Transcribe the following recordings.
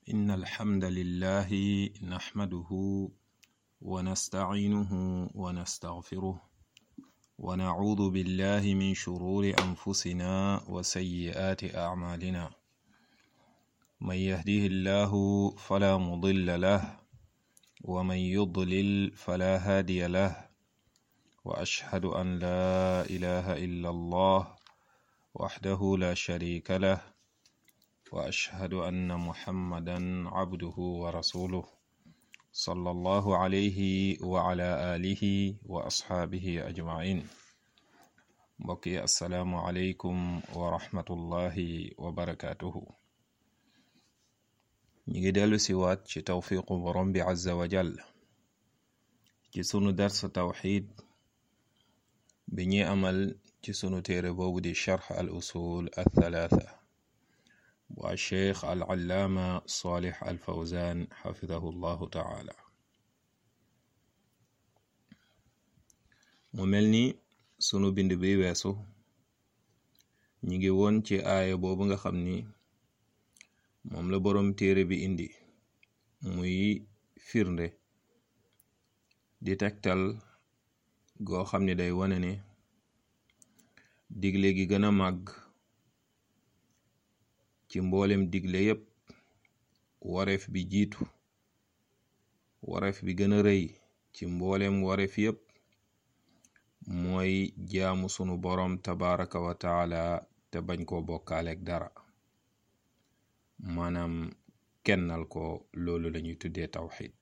إن الحمد لله نحمده ونستعينه ونستغفره ونعوذ بالله من شرور أنفسنا وسيئات أعمالنا من يهده الله فلا مضل له ومن يضلل فلا هادي له وأشهد أن لا إله إلا الله وحده لا شريك له وأشهد أن محمدا عبده ورسوله صلى الله عليه وعلى آله وأصحابه أجمعين بقي السلام عليكم ورحمة الله وبركاته ñi dellu si waat ci tawfiqu borom bi azza wa jall ci sunu dars tawxid bi ñuy amal ci sunu téere boobu di charx al usul al thalatha bu al cheikh al allaama salih al fawzan xafidahu llahu taala mu mel ni sunu bind bi weesu ñi ngi woon ci aaya boobu nga xam ni moom la boroom téere bi indi muy firnde di tegtal goo xam ne day wane ne digle gi gën a màgg ci mboolem digle yépp wareef bi jiitu wareef bi gën a rëy ci mboolem wareef yépp mooy jaamu sunu boroom tabaraka wa taala te bañ koo bokkaaleeg dara maanaam kennal ko loolu lañuy tuddee tawxid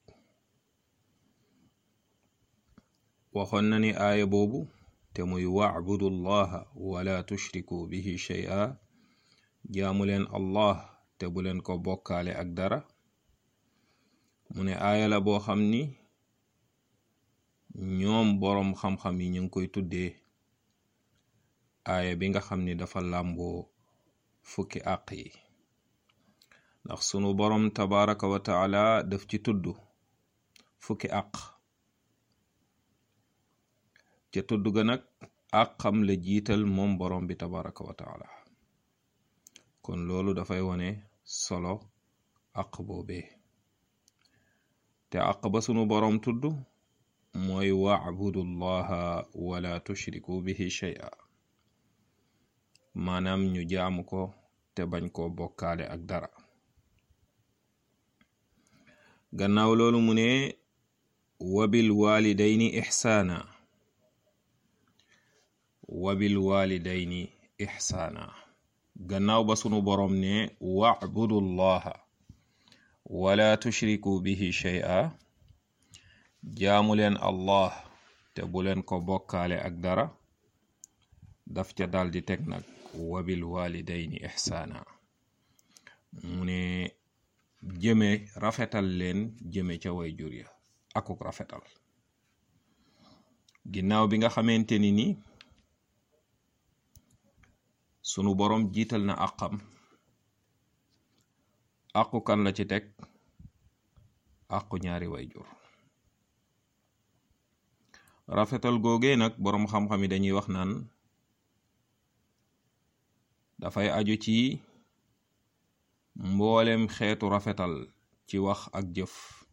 waxoon na ni aaya boobu te muy wacbudu llaha wala tushriku bihi shay'a jaamu leen allah te bu leen ko bokkaale ak dara mu ne aaya la boo xam ni ñoom boroom xam-xam yi ñu ngi koy tuddee aaya bi nga xam ni dafa làmboo fukki àq yi ndax sunu boroom tabaraka wa taala daf ci tudd fukki àq ca tudd ga nag àqam la jiital moom boroom bi tabaraka wa taala kon loolu dafay wone solo àq boobee te àq ba sunu boroom tudd mooy wacbudu llaha wala tushriku bihi shay'a maanaam ñu jaamu ko te bañ koo bokkaale ak dara gannaaw loolu mu ne wabil walidayni ixsaana wabil walidayni ixsaana gannaaw ba sunu boroom ne wacbudu llaha wala tushriku bihi shay'a jaamu leen allah te bu leen ko bokkaale ak dara daf ca daldi teg nag wabil walidayni ixsaana mu ne jëme rafetal leen jëme ca way jur ya akuk rafetal ginnaaw bi nga xamante ni ni sunu boroom jiital na àqam àqu kan la ci teg àqu ñaari way jur rafetal googee nag boroom xam-xam yi dañuy wax naan dafay aju ci mboolem xeetu rafetal ci wax ak jëf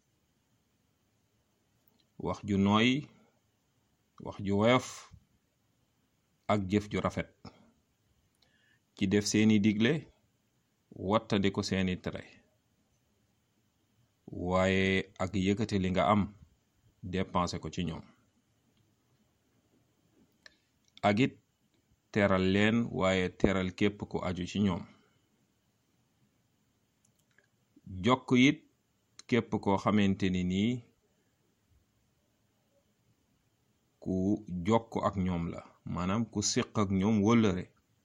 wax ju nooy wax ju woyof ak jëf ju rafet ci def seeni digle wattandi ko seeni tere waaye ak yëkkati li nga am dépensé ko ci ñoom ak it teral leen waaye teral képp ku aju ci ñoom jokk it képp koo xamante ni nii ku jokk ak ñoom la maanaam ku siq ak ñoom wëllëre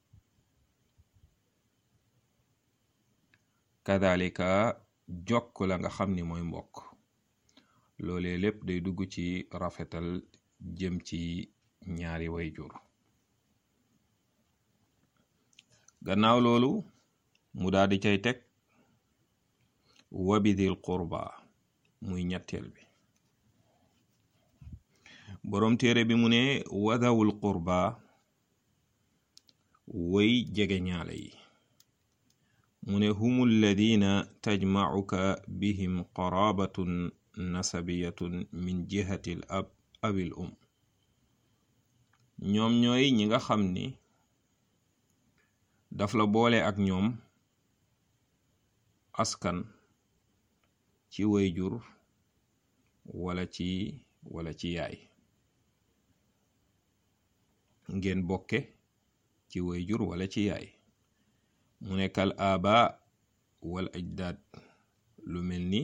kadalika jokk la nga xam ni mooy mbokk loolee lépp day dugg ci rafetal jëm ci ñaari way jur gannaaw loolu mu daal di cay teg wabidil qurba muy ñetteel bi boroom téere bi mu ne wadawul qurba way jege ñaale yi mu ne humu alladina tajmacuka bihim qarabatun nasabiyatun min jihati l ab abil um ñoom ñooy ñi nga xam ni daf la boole ak ñoom askan ci wayjur wala ci wala ci yaay ngeen bokke ci wayjur wala ci yaay mu nekkal aba wal ajdaad lu mel ni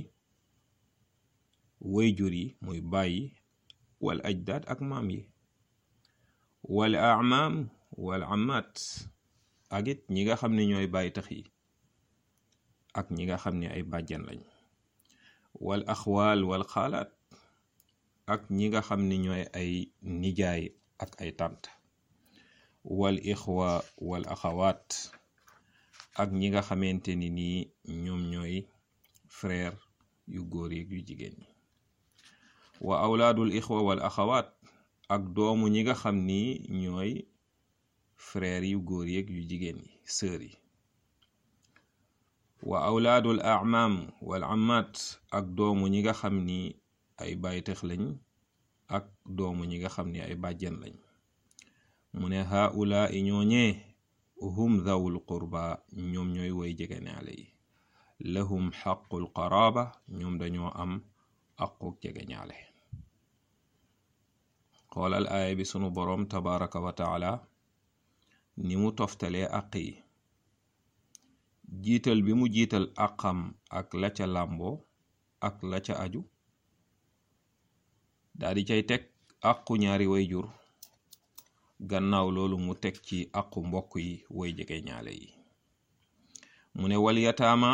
wayjur yi muy bàyyi wal ajdaad ak maam yi wal amaam wal amaat ak it ñi nga xam ne ñooy bàyyi tax yi ak ñi nga xam ne ay bàjjan lañ wal axwaal wal xaalaat ak ñi nga xam ne ñooy ay nijaay ak ay tànt wal ixwa wal axawaat ak ñi nga xamante ni nii ñoom ñooy frère yu góor yi yu jigéen ñi wa awlaadul ixwa wal axawaat ak doomu ñi nga xam ni ñooy frère yu góor yeeg yu jigéen yi sœur yi wa awlaadul amaam wal amaat ak doomu ñi nga xam ni ay baytex lañ ak doomu ñi nga xam ni ay bàjjen lañ mu ne haula i ñooñee hum dhawul qurba ñoom ñooy woy jegeñaale yi lahum xaqul qaraaba ñoom dañoo am aquk jegeñaale xoolal aaya bi sunu boroom tabaraka wa taala ni mu toftalee àq yi jiital bi mu jiital àqam ak la ca làmboo ak la ca aju daldi cay teg àqu ñaari wayjur gannaaw loolu mu teg ci àqu mbokk yi way jege ñaale yi mu ne wal yataama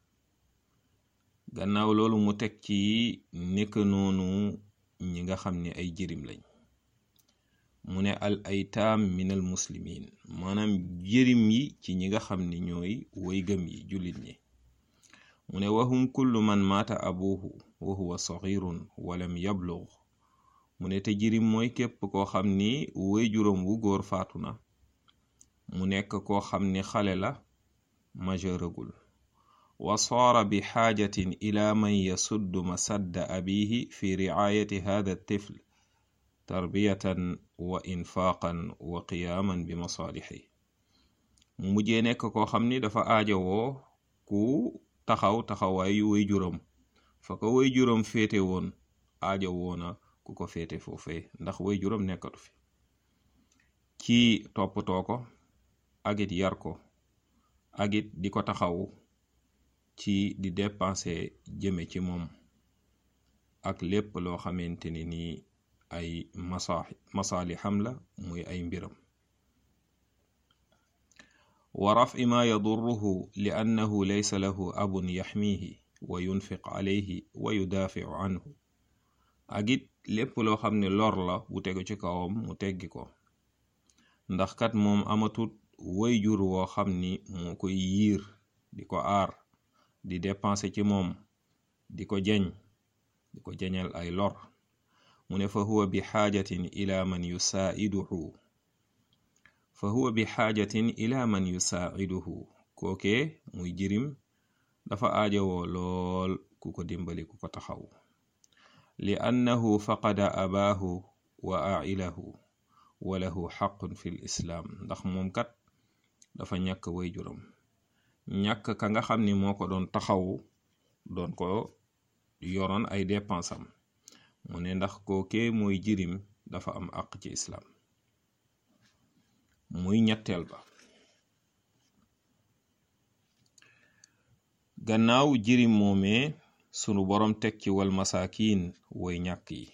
gannaaw loolu mu teg ci nekk noonu ñi nga xam ne ay jirim lañ mu ne al aytaam minal muslimin maanaam jirim yi ci ñi nga xam ne ñooy way gëm yi jullit ñi mu ne wahum kullu man maata abuhu wa huwa saxirun walam yablug mu ne te jirim mooy képp koo xam ni way juróom wu góor faatu na mu nekk koo xam ni xale la majeuragul wa saara bi xaajatin ila man yasuddu masadda abihi fi ricaayati hada tifl tarbiyatan wa infaaqan wa qiyaaman bi masaalixi mu mujjee nekk koo xam ni dafa aajowoo ku taxaw taxawaayu way juróom fa ko way juróom féete woon aajowoo na ku ko féete foofee ndax way juróom nekkatu fi ci toppatoo ko agit yar ko agit di ko taxaw ci di dépenser jëme ci moom ak lépp loo xamante ni nii ay masa masaali xam la muy ay mbiram wa rafi ma yadurruhu li annahu laysa lahu abun yaxmihi wa yunfiq alayhi wa yudaafiu anhu ak it lépp loo xam ne lor la bu tegu ci kawam mu teggi ko ndax kat moom amatut way jur woo xam ni moo koy yiir di ko aar di dépenser ci moom di ko jeñ di ko jeñal ay lor mu ne fa huwa bi xaajatin ila man yusaa'iduhu fa huwa bi xaajatin ila man yusaa'iduhu kooke muy jirim dafa aajowoo lool ku ko dimbali ku ko taxaw li annahu faqada abaahu wa ailahu wa lahu xaqun fi lislaam ndax moom kat dafa ñàkk way juram ñàkk ka nga xam ni moo ko doon taxawu doon ko yoroon ay dépensam mu ne ndax kookee mooy jirim dafa am àq ci islaam muy ñetteel ba gannaaw jirim moomee sunu boroom teg ci wal masaakiin way ñàkk yi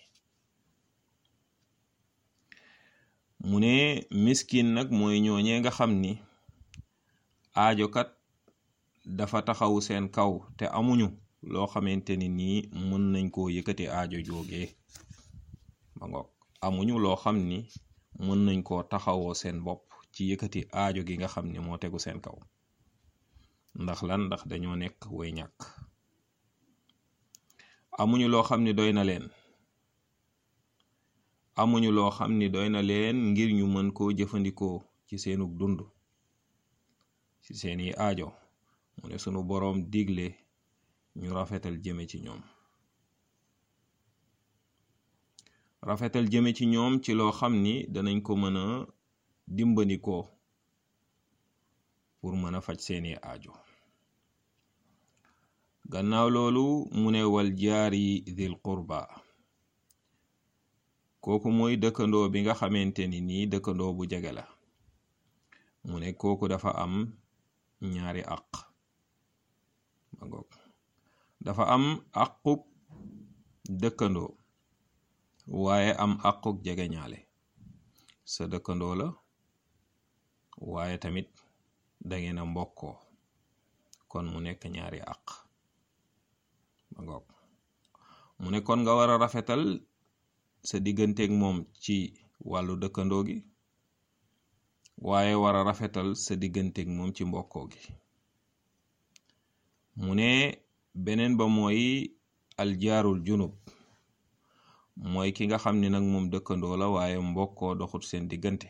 mu ne miskin nag mooy ñooñee nga xam ni aajokat dafa taxawu seen kaw te amuñu loo xamante ni nii mën nañ koo yëkkati aajo joogee ba ngoog amuñu loo xam ni mën nañ koo taxawoo seen bopp ci yëkkati aajo gi nga xam ni moo tegu seen kaw ndax lan ndax dañoo nekk way ñàkk amuñu loo xam ni doy na leen amuñu loo xam ni doy na leen ngir ñu mën koo jëfandikoo ci seenug dund ci seeni aajo mu ne sunu boroom digle ñu rafetal jëme ci ñoom rafetal jëme ci ñoom ci loo xam ni danañ ko mën a dimbandikoo pour mën a faj seeni aajo gannaaw loolu mu ne wal jaari dil qurba kooku mooy dëkkandoo bi nga xamante ni nii dëkkandoo bu jege la mu ne kooku dafa am ñaari àq ma ngoog dafa am àquk dëkkandoo waaye am àquk jege ñaale sa dëkkandoo la waaye tamit dangeen a mbokkoo kon mu nekk ñaari àq ma ngoog mu ne kon nga war a rafetal sa digganteeg moom ci wàllu dëkkandoo gi waaye war a rafetal sa digganteeg moom ci mbokkoo gi mu ne beneen ba mooy aljaarul junub mooy ki nga xam ni nag moom dëkkandoo la waaye mbokkoo doxut seen diggante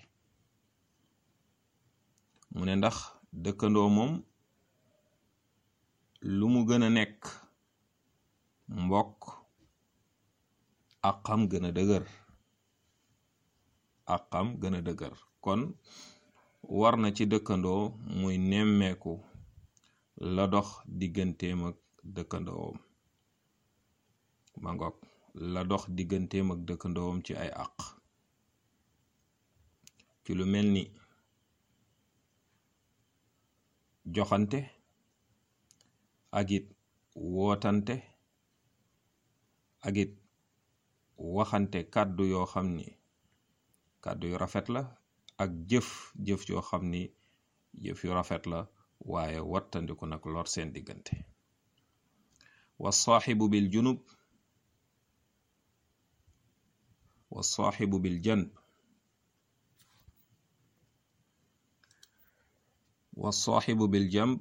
mu ne ndax dëkkandoo moom lu mu gën a nekk mbokk àqam gën a dëgër àqam gën a dëgër kon war na ci dëkkandoo muy nemmeeku la dox digganteem ak dëkkandoowam ma ngoog la dox digganteem ak dëkkandoowam ci ay àq ci lu mel ni joxante ak it wootante ak it waxante kàddu yoo xam ni kàddu yu rafet la ak jëf jëf yoo xam ni jëf yu rafet la waaye wattandiku nag lor seen diggante wa saaxibu bil junub wa saaxibu bil janb wa saaxibu bil jamb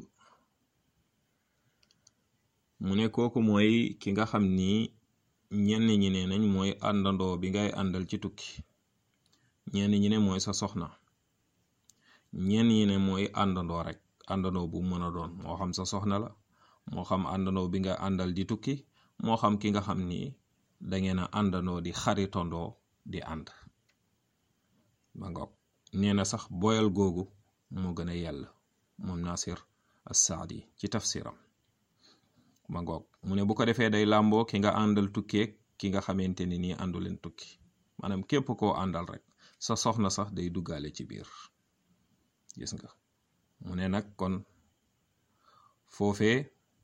mu ne kooku mooy ki nga xam ni ñenn ñi ne nañ mooy àndandoo bi ngay àndal ci tukki ñenn ñi ne mooy sa soxna ñenn ñi ne mooy àndandoo rek àndandoo bu mën a doon moo xam sa soxna la moo xam àndandoo bi nga àndal di tukki moo xam ki nga xam ni dangeen a àndandoo di xaritandoo di ànd ba ngoog nee na sax boyal googu moo gën a yell moom Nasir as-Saadi ci tafsiram ma ngoog mu ne bu ko defee day làmboo ki nga àndal tukkeeg ki nga xamante ni nii àndu leen tukki maanaam képp koo àndal rek sa soxna sax day duggaale ci biir gis nga mu ne nag kon foofee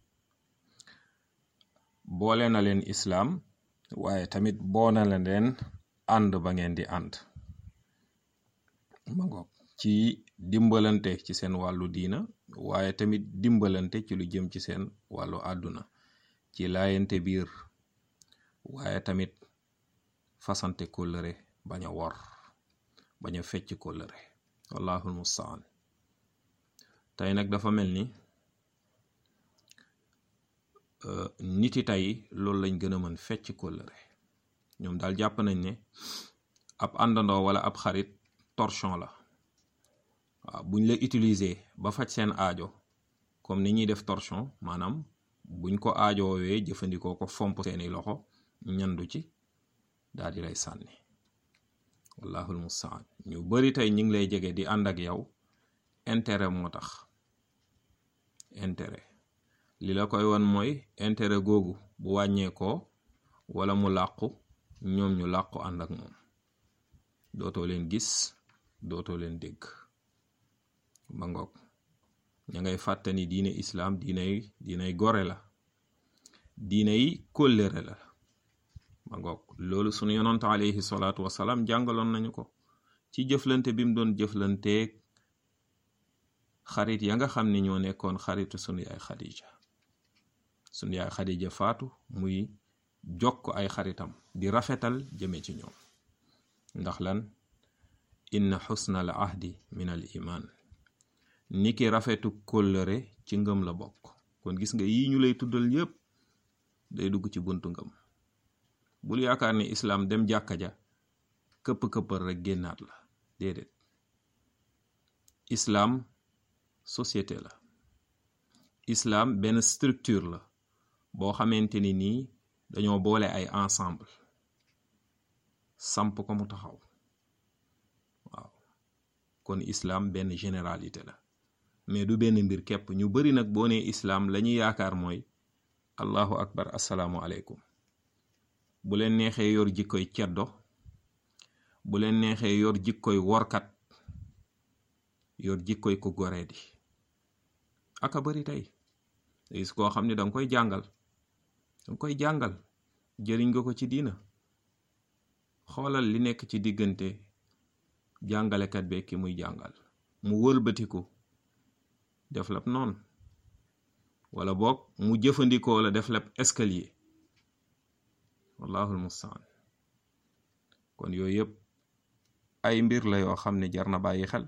boole na leen islaam waaye tamit boona la leen ànd ba ngeen di ànd ma ngoog ci dimbalante ci seen wàllu diina waaye tamit dimbalante ci lu jëm ci seen wàllu àdduna ci laayante biir waaye tamit fasante kóllëre bañ a wor bañ a fecc kóllëre wallahul mustaan tey nag dafa mel ni niti tey loolu lañ gën a mën fecc kóllëre ñoom daal jàpp nañ ne ab àndandoo wala ab xarit torchon la waaw buñ la utiliser ba faj seen aajo comme ni ñuy def torchon maanaam buñ ko aajoowee jëfandikoo ko fomp seeni loxo ñandu ci daal di lay sànni wallahul mustaan ñu bari tey ñu ngi lay jege di ànd ak yow intérêt moo tax intérêt li la koy won mooy intérêt googu bu wàññeekoo wala mu làqu ñoom ñu làqu ànd ak moom dootoo leen gis dootoo leen dégg ba ngoog ña ngay fàttani diine islaam diinay diinay gore la diinay kóllëre la ba ngoog loolu sunu yonant alayhi salaatu wasalaam jàngaloon nañu ko ci jëflante bi mu doon jëflanteeg xarit ya nga xam ne ñoo nekkoon xaritu sunu yaay xadija sunu yaay xadija faatu muy jokk ay xaritam di rafetal jëme ci ñoom ndax lan inna xusna al ahdi min al iman niki rafetu kóllëre ci ngëm la bokk kon gis nga yi ñu lay tuddal yépp day dugg ci buntu ngëm bul yaakaar ni islaam dem jàkka ja këpp-këppal rek génnaat la déedéet islaam société la islam benn structure la boo xamante ni nii dañoo boole ay ensemble samp ko mu taxaw waaw kon islam benn généralité la mais du benn mbir képp ñu bari nag boo nee islam la ñuy yaakaar mooy allahu akbar asalaamu aleykum bu leen neexee yor jikkoy ceddo bu leen neexee yor jikkoy workat yor jikkoy ku goree di aka bari tey gis koo xam ne danga koy jàngal danga koy jàngal jëriñ nga ko ci diina xoolal li nekk ci diggante jàngalekat be ki muy jàngal mu wëlbatiku def lab noonu wala boog mu jëfandikoo la def lab escalier wallahul mustaan kon yooyu yëpp ay mbir la yoo xam ne jar na bàyyi xel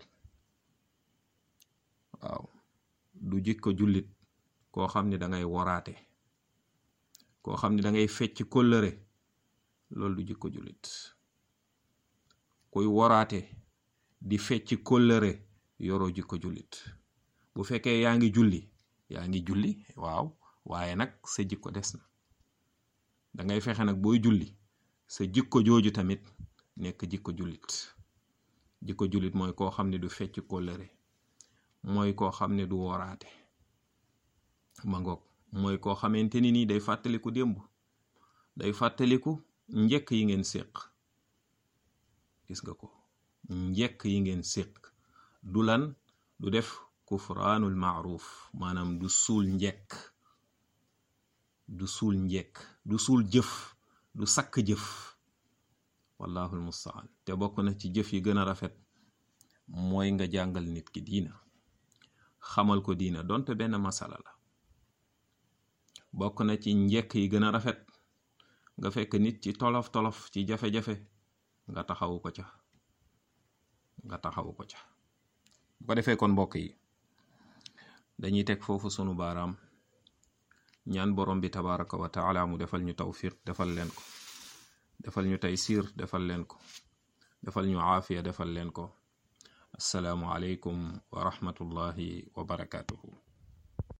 waaw du jikko jullit koo xam ne da ngay woraate koo xam ne da ngay fecc kóllëre loolu du jikko jullit kuy woraate di fecc kóllëre yoroo jikko jullit bu fekkee yaa ngi julli yaa ngi julli waaw waaye nag sa jikko des na da ngay fexe nag booy julli sa jikko jooju tamit nekk jikko jullit jikko jullit mooy koo xam ne du fecc kóllëre mooy koo xam ne du woraate ma ngoog mooy koo xamante ni nii day fàttaliku démb day fàttaliku njëkk yi ngeen séq gis nga ko njëkk yi ngeen séq du lan du def kufraanul maaruf maanaam du suul njekk du suul njekk du suul jëf du sakk jëf wallahul mustaan te bokk na ci jëf yi gën a rafet mooy nga jàngal nit ki diina xamal ko diina donte benn masala la bokk na ci njekk yi gën a rafet nga fekk nit ci tolof tolof ci jafe-jafe nga taxawu ko ca nga taxawu ko ca bu ko defee kon mbokk yi dañuy teg foofu sunu baaraam ñaan borom bi tabaraka wa taala mu defal ñu tawfiq defal leen ko defal ñu taysiir defal leen ko defal ñu aafiya defal leen ko assalaamu aleykum wa rahmatullahi wa barakatuhu